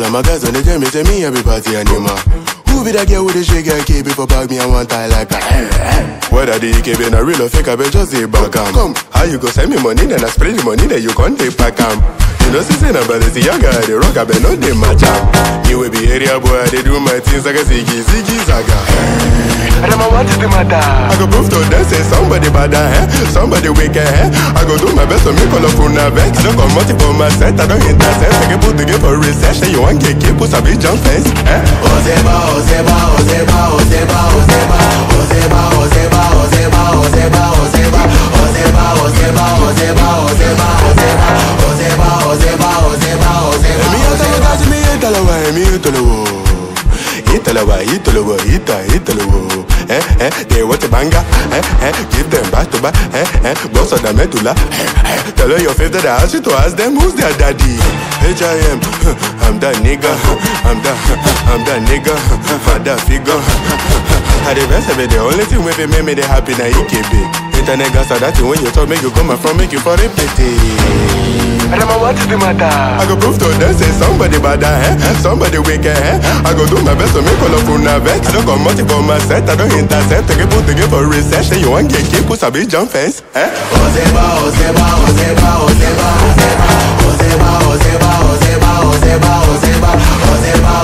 of my guys when they tell me, say me every party animal. Who be that girl with the shake and keep it for bag me and one tie like a Whether the EKB na real or fake, I bet just say back am. Come, how you go send me money, then I spray the money, then you can't take back am. You know, since I'm Balenciaga, I dey rock, I bet no dey match am. Me we be area boy, I dey do my things like a ziggy, ziggy zaga. Rema, what is the matter? I go prove to them say somebody bad eh? somebody wicked eh? I go do my best to make all of una vex. I don't come out for my set, I don't intercept. I can put together for research. Say you want get keep, put a big jump fence. Eh? Ozeba, Ozeba, Ozeba, Ozeba, Ozeba, Ozeba, Ozeba, Ozeba, Ozeba, Ozeba, Ozeba, Ozeba, Ozeba, Ozeba, Ozeba, Ozeba, Ozeba, Ozeba, Ozeba. Emi atalo kaji mi italawa, emi italawo. Italawa, Italawa, Ita, Italawo. Eh, eh, they want a banger. Eh, eh, give them back to back. Eh, eh, boss of the medulla. Eh, eh, tell her your favorite that I ask you to ask them who's their daddy. H.I.M. I'm that nigga. I'm that, I'm that nigga. Father figure. I the best of it, the only thing with it make me the happy na EKB. Internet gas are that thing when you talk, make you come and from, make you for repeat it. Rema, what is the matter? I go prove to them say somebody bad eh? somebody wicked eh? I go do my best to make all of una vex. I don't come out for my set, I don't intercept. I can put together for research. Say you want get keep, put a big jump fence. Eh? Ozeba, Ozeba, Ozeba, Ozeba, Ozeba, Ozeba, Ozeba, Ozeba, Ozeba, Ozeba, Ozeba,